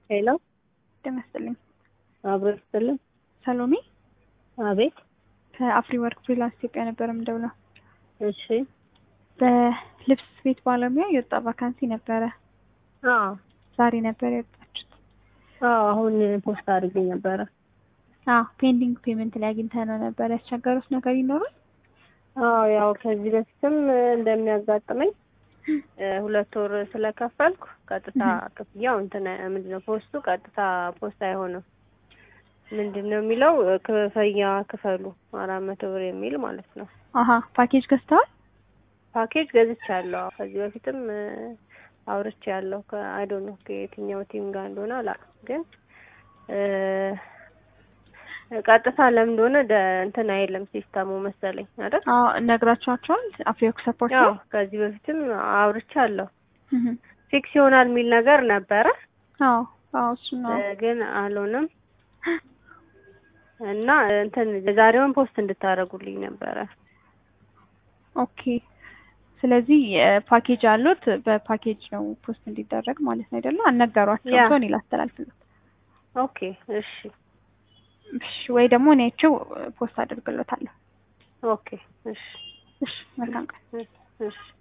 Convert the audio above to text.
ሄሎ ጤና ይስጥልኝ። አብሮ ይስጥልን። ሰሎሜ አቤት። ከአፍሪ ወርክ ፍሪላንስ ኢትዮጵያ ነበር የምደውለው። እሺ። በልብስ ስፌት ባለሙያ የወጣ ቫካንሲ ነበረ። አዎ ዛሬ ነበር የወጣችሁት። አዎ፣ አሁን ፖስት አድርጌ ነበረ። አዎ ፔንዲንግ ፔመንት ላይ አግኝተነው ነበር። ያስቸገሩት ነገር ይኖራል? አዎ ያው ከዚህ በፊትም እንደሚያጋጥመኝ ሁለት ወር ስለከፈልኩ ቀጥታ ክፍያው እንትን ምንድን ነው ፖስቱ ቀጥታ ፖስት አይሆንም። ምንድን ነው የሚለው ክፍያ ክፈሉ አራት መቶ ብር የሚል ማለት ነው። አሀ ፓኬጅ ገዝተዋል? ፓኬጅ ገዝቻለሁ። ከዚህ በፊትም አውርቼ ያለው ከአይዶ ነው ከየትኛው ቲም ጋር እንደሆነ አላውቅም፣ ግን ቀጥታ ለምን እንደሆነ እንትን አይልም ሲስተሙ መሰለኝ አይደል? አዎ ነግራችኋቸዋል። አፍሪወርክ ሰፖርት ያው ከዚህ በፊትም አውርቼ አለሁ ፊክስ ይሆናል የሚል ነገር ነበረ። አዎ አዎ እሱ ነው ግን አልሆነም እና እንትን የዛሬውን ፖስት እንድታደርጉልኝ ነበረ። ኦኬ ስለዚህ ፓኬጅ አሉት በፓኬጅ ነው ፖስት እንዲደረግ ማለት ነው አይደለ? አልነገሯቸውም። ያ። ሰው እኔ ላስተላልፍለት። ኦኬ እሺ እሺ ወይ ደግሞ እኔያቸው ፖስት አድርግሎታለሁ። ኦኬ እሺ እሺ መልካም ቀን። እሺ